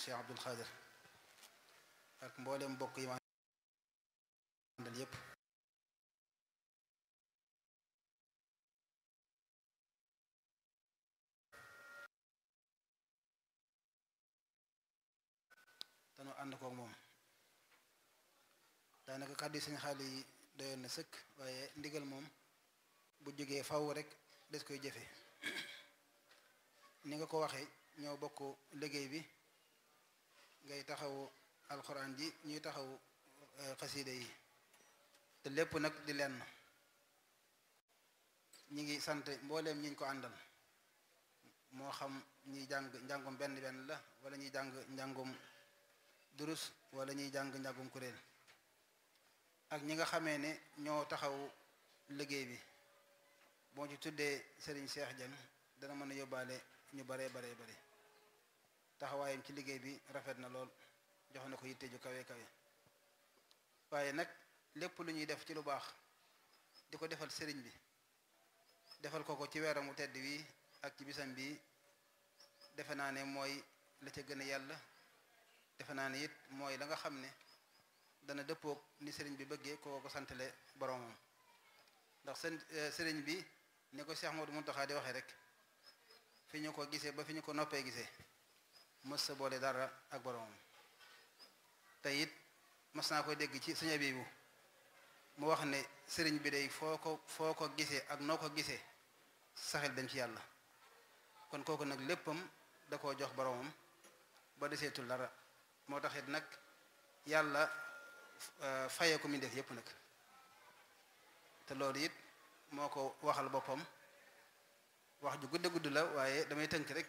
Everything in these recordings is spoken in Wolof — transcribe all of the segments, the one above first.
Cheikh Abdul Xaadir ak mboolem mbokk yi ma àndal yépp danoo ànd kook moom daanaka kàddu yi sëñ xaali yi doyoon na sëkk waaye ndigal moom bu jógee faw rek des koy jëfe ni nga ko waxee ñoo bokk liggéey bi ngay taxawu alxuraan ji ñuy taxawu xasiide yi te lépp nag di lenn ñi ngi sant mbooleem ñiñ ko àndal moo xam ñiy jàng njàngum benn benn la wala ñuy jàng njàngum durus wala ñuy jàng njàngum kuréel ak ñi nga xamee ne ñoo taxaw liggéey bi boo ci tuddee Serigne Cheikh Dieng dana mën a yóbbaale ñu baree baree bare taxawaayam ci liggéey bi rafet na lool jox na ko yitte ju kawe kawe waaye nag lépp lu ñuy def ci lu baax di ko defal sëriñ bi defal ko ko ci weeramu tedd wi ak ci bisam bi defe naa ne mooy la ca gën a yàlla defe naa ne it mooy la nga xam ne dana dëppoog ni sëriñ bi bëggee koo ko santale boromam ndax seen sëriñ bi ni ko Cheikh Modou Mountakha di waxee rek fi ñu ko gisee ba fi ñu ko noppee gisee mës sa boole dara ak boromam te it mas naa ko dégg ci sëñ Abibu mu wax ne sëriñ bi day foo ko foo ko gisee ak noo ko gisee saxel dem ci yàlla kon kooku nag léppam da koo jox boromam ba deseetul dara moo taxit nag yàlla fayee ko mi def yépp nag te loolu it moo ko waxal boppam wax ju gudd gudd la waaye damay tënk rek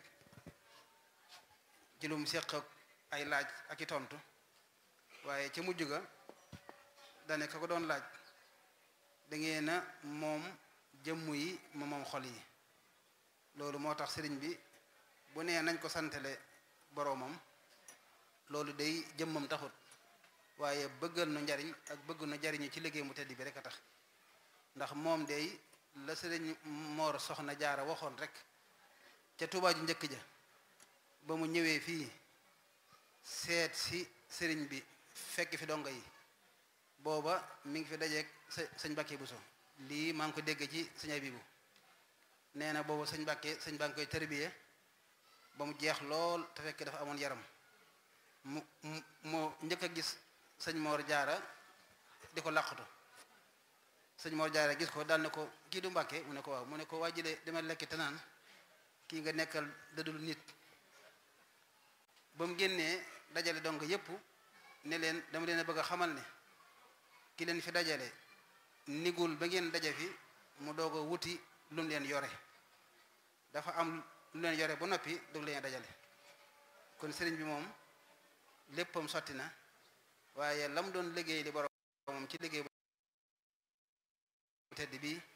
ci lum seq ay laaj ak i tontu waaye ca mujj ga dane ka ko doon laaj da ngeen a moom jëmm yi ma moom xol yi loolu moo tax sëriñ bi bu nee nañ ko santale boroomam loolu day jëmmam taxut waaye bëggal nu njariñ ak bëgg nu njariñu ci liggéey mu tedd bi rek a tax ndax moom day la sëriñ Moor Soxna Jaara waxoon rek ca Tuubaa ju njëkk ja ba mu ñëwee fii seet si sëriñ bi fekk fi dongo yi booba mi ngi fi dajeeg sa sëñ Mbàkke Buso lii maa ngi ko dégg ci sëñ Abibu nee na boobu sëñ Mbàkke sëñ baa ngi koy tërbiye ba mu jeex lool te fekk dafa amoon yaram mu mu moo njëkk a gis sëñ Moor Jaara di ko làqatu sëñ Moor Jaara gis ko daal ne ko kii du Mbàkke mu ne ko waaw mu ne ko wàjjile dama lekki te naan kii nga nekkal dadul nit ba mu génnee dajale donc yépp ne leen dama leen a bëgg a xamal ne ki leen fi dajale nigul ba ngeen daje fi mu doog a wuti lu mu leen yore dafa am lu leen yore ba noppi doog leen dajale kon sëriñ bi moom léppam sotti na waaye lam doon liggéey li boromam ci liggéey bu tedd bi